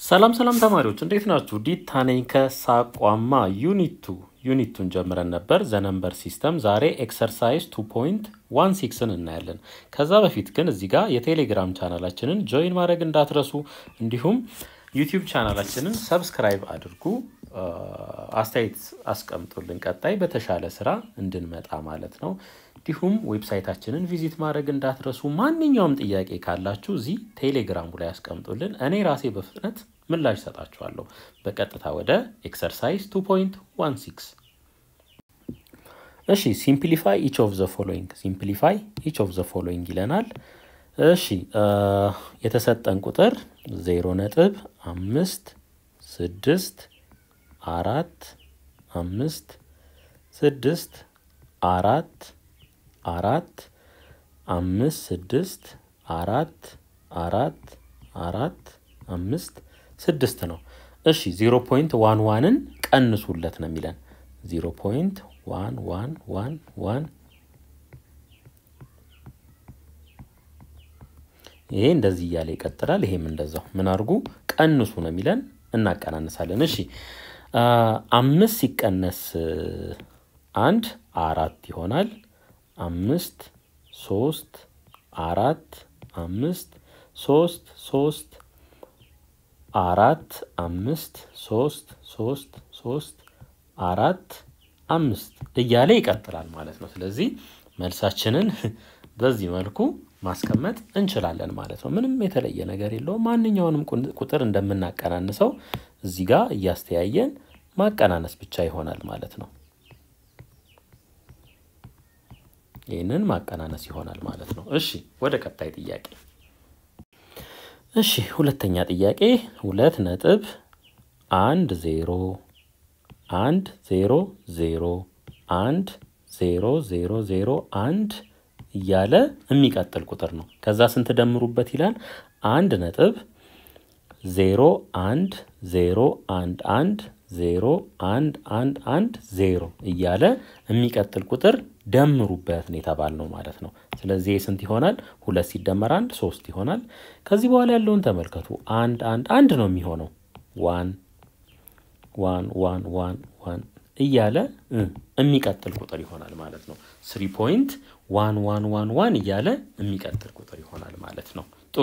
ሰላም ሰላም ተማሪዎች እንዴት ናችሁ? ዲታ ነኝ ከሳቋማ ዩኒቱ ዩኒቱን ጀምረን ነበር ዘነምበር ሲስተም። ዛሬ ኤክሰርሳይዝ 2.16ን እናያለን። ከዛ በፊት ግን እዚህ ጋር የቴሌግራም ቻናላችንን ጆይን ማድረግ እንዳትረሱ፣ እንዲሁም ዩቲዩብ ቻናላችንን ሰብስክራይብ አድርጉ፣ አስተያየት አስቀምጡልን፣ ቀጣይ በተሻለ ስራ እንድንመጣ ማለት ነው። እንዲሁም ዌብሳይታችንን ቪዚት ማድረግ እንዳትረሱ። ማንኛውም ጥያቄ ካላችሁ እዚህ ቴሌግራሙ ላይ ያስቀምጡልን፣ እኔ ራሴ በፍጥነት ምላሽ ሰጣችኋለሁ። በቀጥታ ወደ ኤክሰርሳይዝ 2.16 እሺ፣ ሲምፕሊፋይ ኢች ኦፍ ዘ ፎሎዊንግ ሲምፕሊፋይ ኢች ኦፍ ዘ ፎሎዊንግ ይለናል። እሺ የተሰጠን ቁጥር ዜሮ ነጥብ አምስት ስድስት አራት አምስት ስድስት አራት አራት አምስት ስድስት አራት አራት አራት አምስት ስድስት ነው። እሺ ዜሮ ፖይንት ዋን ዋንን ቀንሱለት ነው የሚለን ዜሮ ፖይንት ዋን ዋን ዋን ዋን ይሄ እንደዚህ እያለ ይቀጥላል። ይሄም እንደዛው ምን አድርጉ ቀንሱ ነው የሚለን እናቀናንሳለን። እሺ አምስት ሲቀነስ አንድ አራት ይሆናል። አምስት ሶስት አራት አምስት ሶስት ሶስት አራት አምስት ሶስት ሶስት ሶስት አራት አምስት እያለ ይቀጥላል ማለት ነው። ስለዚህ መልሳችንን በዚህ መልኩ ማስቀመጥ እንችላለን ማለት ነው። ምንም የተለየ ነገር የለውም። ማንኛውንም ቁጥር እንደምናቀናንሰው እዚህ ጋር እያስተያየን ማቀናነስ ብቻ ይሆናል ማለት ነው። ይህንን ማቀናነስ ይሆናል ማለት ነው። እሺ ወደ ቀጣይ ጥያቄ። እሺ ሁለተኛ ጥያቄ ሁለት ነጥብ አንድ ዜሮ አንድ ዜሮ ዜሮ አንድ ዜሮ ዜሮ ዜሮ አንድ እያለ የሚቀጥል ቁጥር ነው። ከዛ ስንት ደምሩበት ይላል? አንድ ነጥብ ዜሮ አንድ ዜሮ አንድ አንድ ዜሮ አንድ አንድ አንድ ዜሮ እያለ የሚቀጥል ቁጥር ደምሩበት ነው የተባልነው ማለት ነው። ስለዚህ ስንት ይሆናል? ሁለት ሲደመር አንድ ሶስት ይሆናል። ከዚህ በኋላ ያለውን ተመልከቱ። አንድ አንድ አንድ ነው የሚሆነው ዋን ዋን ዋን ዋን ዋን እያለ የሚቀጥል ቁጥር ይሆናል ማለት ነው። ስሪ ፖይንት ዋን ዋን ዋን ዋን እያለ የሚቀጥል ቁጥር ይሆናል ማለት ነው። ጥሩ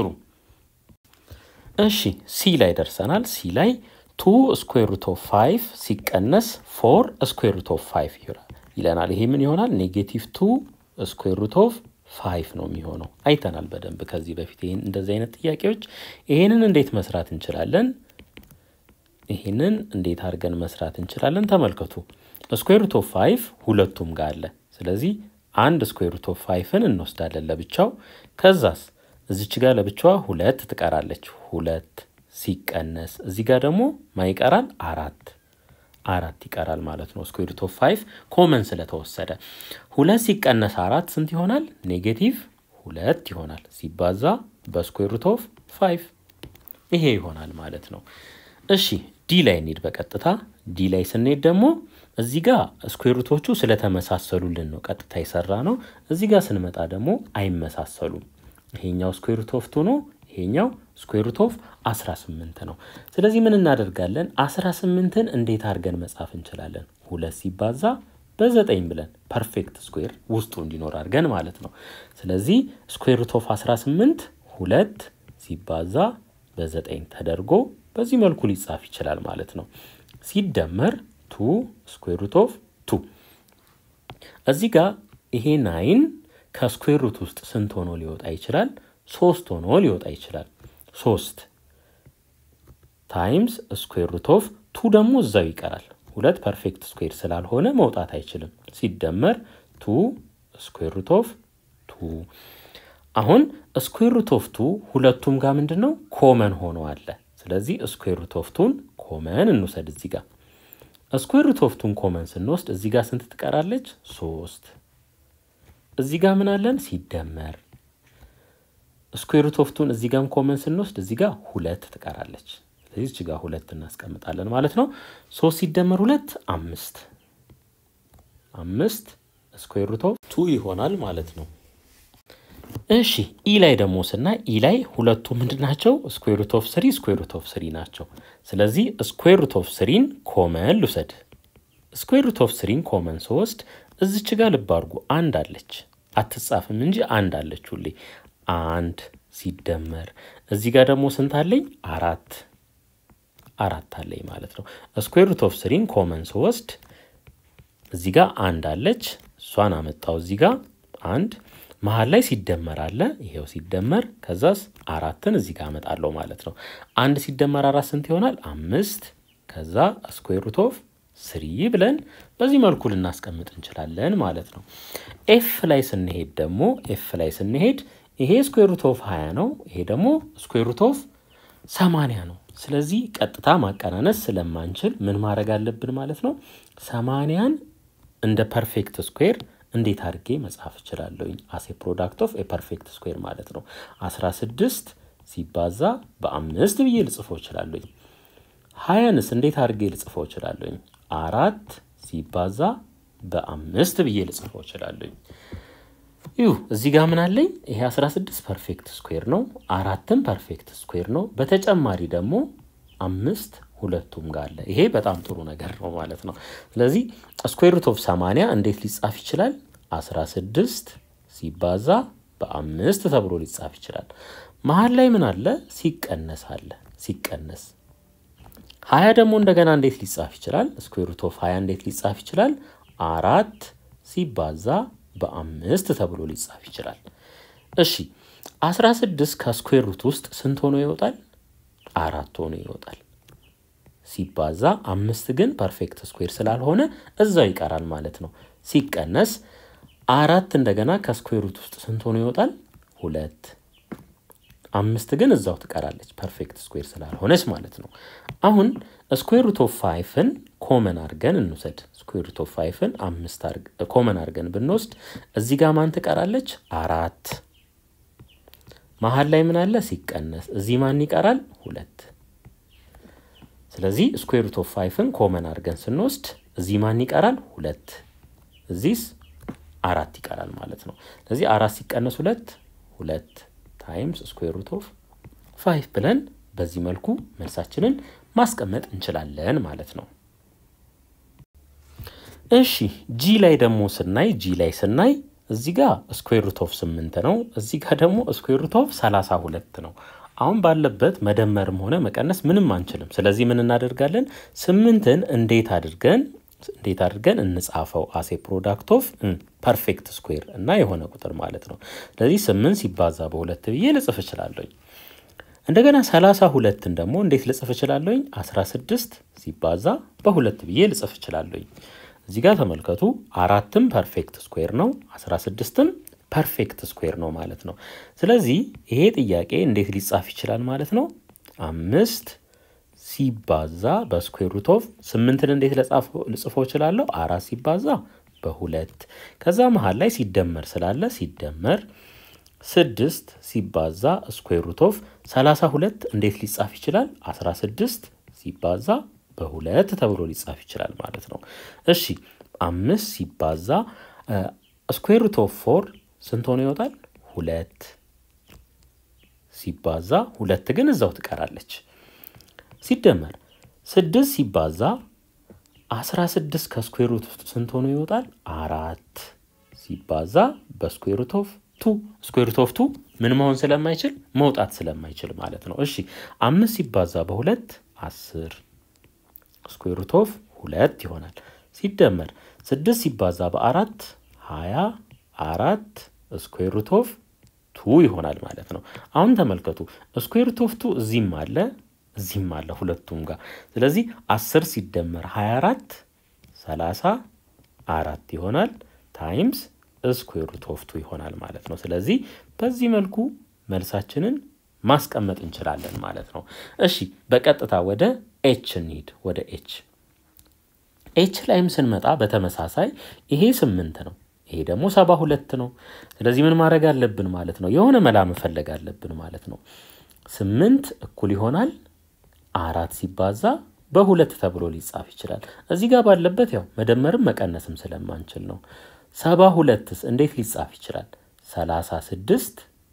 እሺ፣ ሲ ላይ ደርሰናል። ሲ ላይ ቱ ስኩዌር ሩት ኦፍ ፋይቭ ሲቀነስ ፎር ስኩዌር ሩት ኦፍ ፋይቭ ይለናል። ይሄ ምን ይሆናል? ኔጌቲቭ ቱ ስኩዌር ሩት ኦፍ ፋይቭ ነው የሚሆነው። አይተናል በደንብ ከዚህ በፊት ይህን እንደዚህ አይነት ጥያቄዎች። ይሄንን እንዴት መስራት እንችላለን? ይህንን እንዴት አድርገን መስራት እንችላለን? ተመልከቱ። ስኩዌር ሩት ኦፍ ፋይቭ ሁለቱም ጋር አለ። ስለዚህ አንድ ስኩዌር ሩት ኦፍ ፋይቭን እንወስዳለን ለብቻው። ከዛስ እዚች ጋር ለብቻዋ ሁለት ትቀራለች። ሁለት ሲቀነስ እዚህ ጋር ደግሞ ማይቀራል አራት አራት ይቀራል ማለት ነው። ስኩዌር ሩት ኦፍ ፋይቭ ኮመን ስለተወሰደ ሁለት ሲቀነስ አራት ስንት ይሆናል? ኔጌቲቭ ሁለት ይሆናል ሲባዛ በስኩዌር ሩት ኦፍ ፋይቭ ይሄ ይሆናል ማለት ነው። እሺ ዲ ላይ እንሂድ በቀጥታ ዲ ላይ ስንሄድ ደግሞ እዚህ ጋር ስኩዌሩቶቹ ስለተመሳሰሉልን ነው ቀጥታ የሰራ ነው። እዚህ ጋር ስንመጣ ደግሞ አይመሳሰሉም። ይሄኛው ስኩዌሩት ኦፍ ቱ ነው፣ ይሄኛው ስኩዌሩት ኦፍ 18 ነው። ስለዚህ ምን እናደርጋለን? 18ን እንዴት አድርገን መጻፍ እንችላለን? ሁለት ሲባዛ በዘጠኝ ብለን ፐርፌክት ስኩዌር ውስጡ እንዲኖር አድርገን ማለት ነው። ስለዚህ ስኩዌሩት ኦፍ 18 ሁለት ሲባዛ በዘጠኝ ተደርጎ በዚህ መልኩ ሊጻፍ ይችላል ማለት ነው። ሲደመር ቱ ስኩዌር ሩት ኦፍ ቱ እዚህ ጋር ይሄ ናይን ከስኩዌር ሩት ውስጥ ስንት ሆኖ ሊወጣ ይችላል? ሶስት ሆኖ ሊወጣ ይችላል። ሶስት ታይምስ ስኩዌር ሩት ኦፍ ቱ ደግሞ እዛው ይቀራል። ሁለት ፐርፌክት ስኩዌር ስላልሆነ መውጣት አይችልም። ሲደመር ቱ ስኩዌር ሩት ኦፍ ቱ አሁን ስኩዌር ሩት ኦፍ ቱ ሁለቱም ጋር ምንድን ነው ኮመን ሆኖ አለ። ስለዚህ ስኩዌር ሩት ኦፍ ቱን ኮመን እንውሰድ እዚህ ጋር ስኩዌር ሩት ኦፍ ቱን ኮመን ስንወስድ እዚህ ጋር ስንት ትቀራለች? ሶስት እዚህ ጋር ምን አለን? ሲደመር ስኩዌር ሩት ኦፍ ቱን እዚህ ጋርም ኮመን ስንወስድ እዚህ ጋር ሁለት ትቀራለች። ስለዚህ እዚህ ጋር ሁለት እናስቀምጣለን ማለት ነው። ሶስት ሲደመር ሁለት አምስት አምስት ስኩዌር ሩት ኦፍ ቱ ይሆናል ማለት ነው። እሺ ኢ ላይ ደግሞ ስናይ ኢ ላይ ሁለቱ ምንድን ናቸው? ስኩዌር ሩት ኦፍ ስሪ ስኩዌር ሩት ኦፍ ስሪ ናቸው። ስለዚህ ስኩዌር ሩት ኦፍ ስሪን ኮመን ልውሰድ። ስኩዌር ሩት ኦፍ ስሪን ኮመን ስወስድ እዚች ጋር ልብ አድርጉ አንድ አለች፣ አትጻፍም እንጂ አንድ አለች ሁሌ አንድ ሲደመር እዚህ ጋር ደግሞ ስንት አለኝ? አራት አራት አለኝ ማለት ነው። ስኩዌር ሩት ኦፍ ስሪን ኮመን ስወስድ እዚህ ጋር አንድ አለች፣ እሷን አመጣው እዚህ ጋር አንድ መሀል ላይ ሲደመር አለ። ይሄው ሲደመር ከዛስ አራትን እዚህ ጋር አመጣለሁ ማለት ነው። አንድ ሲደመር አራት ስንት ይሆናል? አምስት ከዛ ስኩዌር ሩት ኦፍ ስሪ ብለን በዚህ መልኩ ልናስቀምጥ እንችላለን ማለት ነው። ኤፍ ላይ ስንሄድ ደግሞ ኤፍ ላይ ስንሄድ ይሄ ስኩዌር ሩት ኦፍ 20 ነው። ይሄ ደግሞ ስኩዌር ሩት ኦፍ 80 ነው። ስለዚህ ቀጥታ ማቀናነስ ስለማንችል ምን ማድረግ አለብን ማለት ነው? ሰማንያን እንደ ፐርፌክት ስኩዌር እንዴት አድርጌ መጻፍ እችላለሁኝ? አሴ ፕሮዳክት ኦፍ ፐርፌክት ስኩዌር ማለት ነው። 16 ሲባዛ በአምስት ብዬ ልጽፎ እችላለሁኝ። ሀያንስ እንዴት አድርጌ ልጽፎ እችላለሁኝ? አራት ሲባዛ በአምስት ብዬ ልጽፎ እችላለሁኝ። ይሁ እዚህ ጋር ምን አለኝ? ይሄ 16 ፐርፌክት ስኩዌር ነው። አራትም ፐርፌክት ስኩዌር ነው። በተጨማሪ ደግሞ አምስት ሁለቱም ጋር አለ። ይሄ በጣም ጥሩ ነገር ነው ማለት ነው። ስለዚህ ስኩዌር ሩት ኦፍ 80 እንዴት ሊጻፍ ይችላል? 16 ሲባዛ በአምስት ተብሎ ሊጻፍ ይችላል። መሀል ላይ ምን አለ? ሲቀነስ አለ። ሲቀነስ ሀያ ደግሞ እንደገና እንዴት ሊጻፍ ይችላል? ስኩዌር ሩት ኦፍ 20 እንዴት ሊጻፍ ይችላል? አራት ሲባዛ በአምስት ተብሎ ሊጻፍ ይችላል። እሺ 16 ከስኩዌር ሩት ውስጥ ስንት ሆኖ ይወጣል? አራት ሆኖ ይወጣል። ሲባዛ አምስት ግን ፐርፌክት ስኩዌር ስላልሆነ እዛው ይቀራል ማለት ነው። ሲቀነስ አራት እንደገና ከስኩዌር ሩት ውስጥ ስንት ሆኖ ይወጣል? ሁለት። አምስት ግን እዛው ትቀራለች ፐርፌክት ስኩዌር ስላልሆነች ማለት ነው። አሁን ስኩዌር ሩት ኦፍ ፋይፍን ኮመን አድርገን እንውሰድ። ስኩዌር ሩት ኦፍ ፋይፍን አምስት ኮመን አድርገን ብንወስድ እዚህ ጋር ማን ትቀራለች? አራት። መሀል ላይ ምን አለ? ሲቀነስ እዚህ ማን ይቀራል? ሁለት። ስለዚህ ስኩዌር ሩት ኦፍ ፋይፍን ኮመን አድርገን ስንወስድ እዚህ ማን ይቀራል? ሁለት። እዚህስ አራት ይቀራል ማለት ነው። ስለዚህ አራት ሲቀነስ ሁለት ሁለት ታይምስ ስኩዌር ሩት ኦፍ ፋይቭ ብለን በዚህ መልኩ መልሳችንን ማስቀመጥ እንችላለን ማለት ነው። እሺ ጂ ላይ ደግሞ ስናይ ጂ ላይ ስናይ እዚህ ጋር ስኩዌር ሩት ኦፍ ስምንት ነው። እዚህ ጋር ደግሞ ስኩዌር ሩት ኦፍ ሰላሳ ሁለት ነው። አሁን ባለበት መደመርም ሆነ መቀነስ ምንም አንችልም። ስለዚህ ምን እናደርጋለን? ስምንትን እንዴት አድርገን እንዴት አድርገን እንጻፈው? አሴ ፕሮዳክት ኦፍ ፐርፌክት ስኩዌር እና የሆነ ቁጥር ማለት ነው። ስለዚህ ስምንት ሲባዛ በሁለት ብዬ ልጽፍ እችላለሁኝ። እንደገና ሰላሳ ሁለትን ደግሞ እንዴት ልጽፍ እችላለሁኝ? አስራ ስድስት ሲባዛ በሁለት ብዬ ልጽፍ እችላለሁኝ። እዚህ ጋር ተመልከቱ። አራትም ፐርፌክት ስኩዌር ነው፣ አስራ ስድስትም ፐርፌክት ስኩዌር ነው ማለት ነው። ስለዚህ ይሄ ጥያቄ እንዴት ሊጻፍ ይችላል ማለት ነው? አምስት ሲባዛ በስኩዌር ሩት ኦፍ ስምንትን እንዴት ልጽፎ እችላለሁ? አራት ሲባዛ በሁለት ከዛ መሀል ላይ ሲደመር ስላለ ሲደመር ስድስት ሲባዛ ስኩዌር ሩት ኦፍ ሰላሳ ሁለት እንዴት ሊጻፍ ይችላል? አስራ ስድስት ሲባዛ በሁለት ተብሎ ሊጻፍ ይችላል ማለት ነው። እሺ አምስት ሲባዛ ስኩዌር ሩት ኦፍ ፎር ስንት ሆኖ ይወጣል? ሁለት ሲባዛ ሁለት ግን እዛው ትቀራለች። ሲደመር ስድስት ሲባዛ አስራ ስድስት ከስኩዌር ሩት ውስጥ ስንት ሆኖ ይወጣል? አራት ሲባዛ በስኩዌር ሩት ኦፍ ቱ ስኩዌር ሩት ኦፍ ቱ ምን መሆን ስለማይችል መውጣት ስለማይችል ማለት ነው። እሺ አምስት ሲባዛ በሁለት አስር ስኩዌር ሩት ኦፍ ሁለት ይሆናል። ሲደመር ስድስት ሲባዛ በአራት ሀያ አራት ስኩዌር ሩት ኦፍ ቱ ይሆናል ማለት ነው። አሁን ተመልከቱ ስኩዌር ሩት ኦፍ ቱ እዚህም አለ እዚህም አለ ሁለቱም ጋር። ስለዚህ አስር ሲደመር ሀያ አራት ሰላሳ አራት ይሆናል ታይምስ ስኩዌር ሩት ኦፍ ቱ ይሆናል ማለት ነው። ስለዚህ በዚህ መልኩ መልሳችንን ማስቀመጥ እንችላለን ማለት ነው። እሺ በቀጥታ ወደ ኤች እንሂድ። ወደ ኤች ኤች ላይም ስንመጣ በተመሳሳይ ይሄ ስምንት ነው፣ ይሄ ደግሞ ሰባ ሁለት ነው። ስለዚህ ምን ማድረግ አለብን ማለት ነው? የሆነ መላ መፈለግ አለብን ማለት ነው። ስምንት እኩል ይሆናል አራት ሲባዛ በሁለት ተብሎ ሊጻፍ ይችላል። እዚህ ጋር ባለበት ያው መደመርም መቀነስም ስለማንችል ነው። ሰባ ሁለትስ እንዴት ሊጻፍ ይችላል? ሰላሳ ስድስት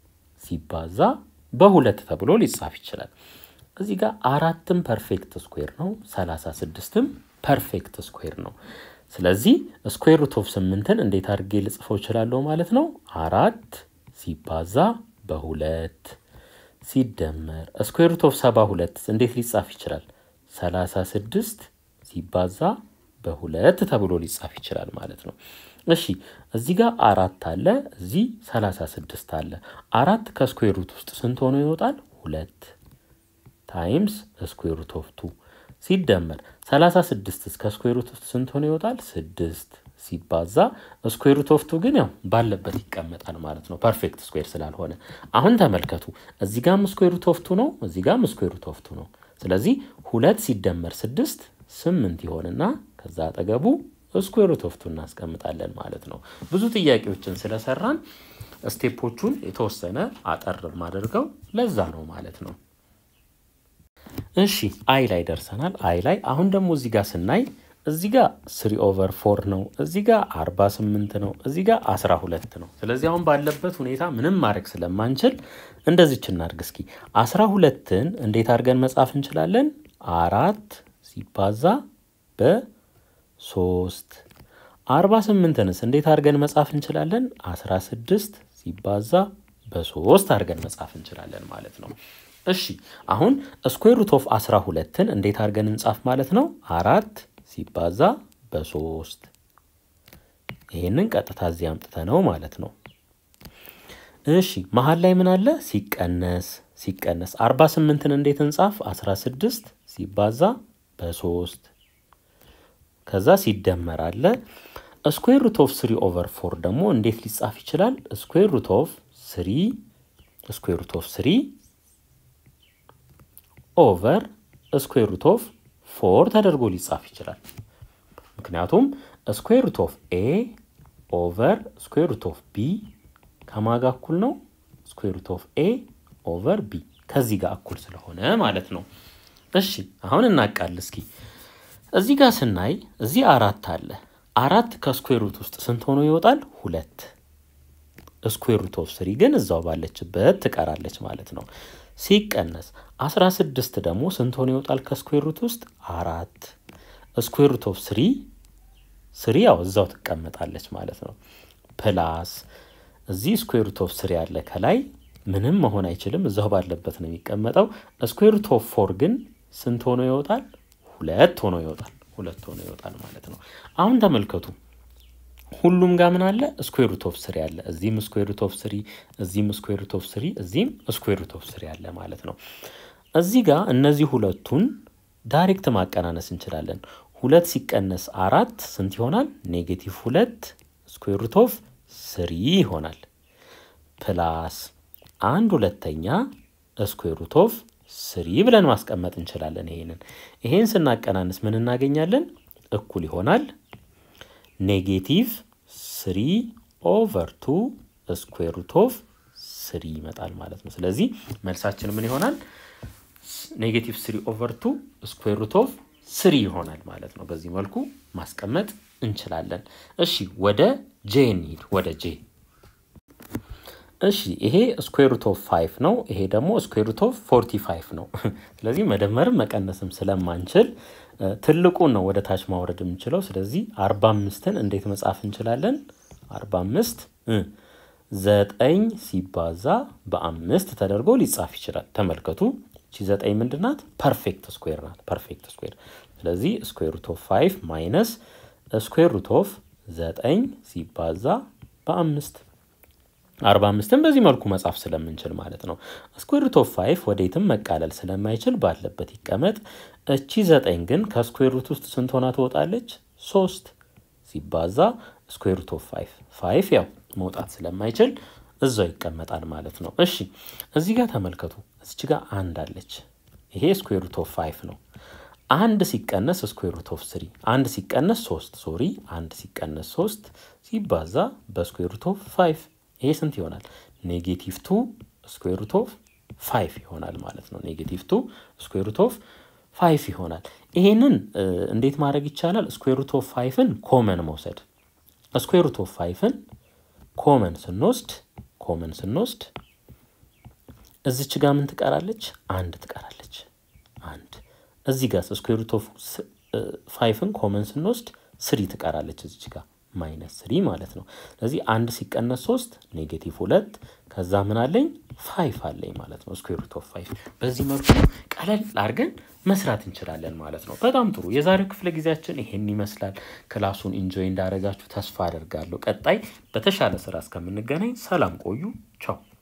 ሲባዛ በሁለት ተብሎ ሊጻፍ ይችላል። እዚህ ጋር አራትም ፐርፌክት ስኩዌር ነው፣ ሰላሳ ስድስትም ፐርፌክት ስኩዌር ነው። ስለዚህ ስኩዌር ሩት ኦፍ ስምንትን እንዴት አድርጌ ልጽፈው እችላለሁ ማለት ነው? አራት ሲባዛ በሁለት ሲደመር ስኩዌር ሩት ኦፍ ሰባ ሁለት እንዴት ሊጻፍ ይችላል? ሰላሳ ስድስት ሲባዛ በሁለት ተብሎ ሊጻፍ ይችላል ማለት ነው። እሺ እዚህ ጋር አራት አለ፣ እዚህ ሰላሳ ስድስት አለ። አራት ከስኩዌር ሩት ውስጥ ስንት ሆኖ ይወጣል? ሁለት ታይምስ ስኩዌር ሩት ኦፍ ቱ ሲደመር 36 ከስኩዌር ሩት ውስጥ ስንት ሆኖ ይወጣል? ስድስት ሲባዛ ስኩዌር ሩት ኦፍ ቱ ግን ያው ባለበት ይቀመጣል ማለት ነው፣ ፐርፌክት ስኩዌር ስላልሆነ። አሁን ተመልከቱ፣ እዚህ ጋም ስኩዌር ሩት ኦፍ ቱ ነው፣ እዚህ ጋም ስኩዌር ሩት ኦፍ ቱ ነው። ስለዚህ ሁለት ሲደመር ስድስት ስምንት ይሆንና ከዛ አጠገቡ ስኩዌር ሩት ኦፍ ቱ እናስቀምጣለን ማለት ነው። ብዙ ጥያቄዎችን ስለሰራን ስቴፖቹን የተወሰነ አጠር ማደርገው ለዛ ነው ማለት ነው። እሺ አይ ላይ ደርሰናል። አይ ላይ አሁን ደግሞ እዚህ ጋር ስናይ እዚህ ጋር ስሪ ኦቨር ፎር ነው፣ እዚህ ጋር አርባ ስምንት ነው፣ እዚህ ጋር አስራ ሁለት ነው። ስለዚህ አሁን ባለበት ሁኔታ ምንም ማድረግ ስለማንችል እንደዚች እናድርግ እስኪ። አስራ ሁለትን እንዴት አድርገን መጻፍ እንችላለን? አራት ሲባዛ በሶስት አርባ ስምንትንስ እንዴት አድርገን መጻፍ እንችላለን? አስራ ስድስት ሲባዛ በሶስት አድርገን መጻፍ እንችላለን ማለት ነው። እሺ አሁን ስኩዌር ሩት ኦፍ 12ን እንዴት አድርገን እንጻፍ ማለት ነው? አራት ሲባዛ በሶስት ይሄንን ቀጥታ እዚህ አምጥተ ነው ማለት ነው። እሺ መሀል ላይ ምን አለ? ሲቀነስ ሲቀነስ 48ን እንዴት እንጻፍ? 16 ሲባዛ በሶስት ከዛ ሲደመር አለ። ስኩዌር ሩት ኦፍ ስሪ ኦቨር ፎር ደግሞ እንዴት ሊጻፍ ይችላል? ስኩዌር ሩት ኦፍ ስሪ ስኩዌር ሩት ኦፍ ስሪ ኦቨር ስኩዌር ሩት ኦፍ ፎር ተደርጎ ሊጻፍ ይችላል። ምክንያቱም ስኩዌር ሩት ኦፍ ኤ ኦቨር ስኩዌር ሩት ኦፍ ቢ ከማጋ እኩል ነው። ስኩዌር ሩት ኦፍ ኤ ኦቨር ቢ ከዚህ ጋር እኩል ስለሆነ ማለት ነው። እሺ አሁን እናቃል እስኪ እዚህ ጋር ስናይ እዚህ አራት አለ። አራት ከስኩዌር ሩት ውስጥ ስንት ሆኖ ይወጣል? ሁለት። ስኩዌር ሩት ኦፍ ስሪ ግን እዛው ባለችበት ትቀራለች ማለት ነው። ሲቀነስ 16 ደግሞ ስንት ሆኖ ይወጣል ከስኩዌር ሩት ውስጥ? አራት። ስኩዌር ሩት ኦፍ ስሪ ስሪ ያው እዛው ትቀመጣለች ማለት ነው። ፕላስ እዚህ ስኩዌር ሩት ኦፍ ስሪ አለ ከላይ ምንም መሆን አይችልም፣ እዛው ባለበት ነው የሚቀመጠው። ስኩዌር ሩት ኦፍ ፎር ግን ስንት ሆኖ ይወጣል? ሁለት ሆኖ ይወጣል። ሁለት ሆኖ ይወጣል ማለት ነው። አሁን ተመልከቱ ሁሉም ጋር ምን አለ? ስኩዌር ሩት ኦፍ ስሪ አለ። እዚህም ስኩዌር ሩት ኦፍ ስሪ፣ እዚህም ስኩዌር ሩት ኦፍ ስሪ፣ እዚህም ስኩዌር ሩት ኦፍ ስሪ አለ ማለት ነው። እዚህ ጋር እነዚህ ሁለቱን ዳይሬክት ማቀናነስ እንችላለን። ሁለት ሲቀነስ አራት ስንት ይሆናል? ኔጌቲቭ ሁለት ስኩዌር ሩት ኦፍ ስሪ ይሆናል። ፕላስ አንድ ሁለተኛ ስኩዌር ሩት ኦፍ ስሪ ብለን ማስቀመጥ እንችላለን። ይሄንን ይሄን ስናቀናንስ ምን እናገኛለን? እኩል ይሆናል ኔጌቲቭ ስሪ ኦቨር ቱ ስኩዌር ሩት ኦፍ ስሪ ይመጣል ማለት ነው። ስለዚህ መልሳችን ምን ይሆናል? ኔጌቲቭ ስሪ ኦቨር ቱ ስኩዌር ሩት ኦፍ ስሪ ይሆናል ማለት ነው። በዚህ መልኩ ማስቀመጥ እንችላለን። እሺ ወደ ጄ እንሂድ። ወደ ጄ እሺ ይሄ ስኩዌር ሩት ኦፍ ፋይቭ ነው። ይሄ ደግሞ ስኩዌር ሩት ኦፍ ፎርቲ ፋይቭ ነው። ስለዚህ መደመርም መቀነስም ስለማንችል ትልቁን ነው ወደ ታች ማውረድ የምንችለው። ስለዚህ አርባ አምስትን እንዴት መጻፍ እንችላለን? አርባ አምስት ዘጠኝ ሲባዛ በአምስት ተደርጎ ሊጻፍ ይችላል። ተመልከቱ እቺ ዘጠኝ ምንድን ናት? ፐርፌክት ስኩዌር ናት። ፐርፌክት ስኩዌር። ስለዚህ ስኩዌር ሩት ኦፍ ፋይቭ ማይነስ ስኩዌር ሩት ኦፍ ዘጠኝ ሲባዛ በአምስት አርባ አምስትን በዚህ መልኩ መጻፍ ስለምንችል ማለት ነው። ስኩዌር ሩት ኦፍ ፋይቭ ወዴትም መቃለል ስለማይችል ባለበት ይቀመጥ። እቺ ዘጠኝ ግን ከስኩዌር ሩት ውስጥ ስንት ሆና ትወጣለች? ሶስት ሲባዛ ስኩዌር ሩት ኦፍ ፋይቭ ፋይቭ ያው መውጣት ስለማይችል እዛው ይቀመጣል ማለት ነው። እሺ እዚህ ጋር ተመልከቱ። እዚች ጋር አንድ አለች። ይሄ ስኩዌር ሩት ኦፍ ፋይቭ ነው። አንድ ሲቀነስ ስኩዌር ሩት ኦፍ ስሪ አንድ ሲቀነስ ሶስት ሶሪ አንድ ሲቀነስ ሶስት ሲባዛ በስኩዌር ሩት ኦፍ ፋይቭ ይሄ ስንት ይሆናል? ኔጌቲቭ ቱ ስኩዌር ሩት ኦፍ ፋይቭ ይሆናል ማለት ነው። ኔጌቲቭ ቱ ስኩዌር ሩት ኦፍ ፋይቭ ይሆናል። ይሄንን እንዴት ማድረግ ይቻላል? ስኩዌር ሩት ኦፍ ፋይቭን ኮመን መውሰድ። ስኩዌር ሩት ኦፍ ፋይቭን ኮመን ስንወስድ ኮመን ስንወስድ እዚች ጋር ምን ትቀራለች? አንድ ትቀራለች። አንድ እዚህ ጋር ስኩዌር ሩት ኦፍ ፋይፍን ኮመን ስንወስድ ስሪ ትቀራለች እዚች ጋር ማይነስ ስሪ ማለት ነው። ስለዚህ አንድ ሲቀነስ ሶስት ኔጌቲቭ ሁለት ከዛ ምን አለኝ ፋይፍ አለኝ ማለት ነው። ስኩዌር ሩት ኦፍ ፋይፍ በዚህ መልኩ ቀለል አድርገን መስራት እንችላለን ማለት ነው። በጣም ጥሩ። የዛሬው ክፍለ ጊዜያችን ይሄን ይመስላል። ክላሱን ኢንጆይ እንዳደረጋችሁ ተስፋ አደርጋለሁ። ቀጣይ በተሻለ ስራ እስከምንገናኝ ሰላም ቆዩ። ቻው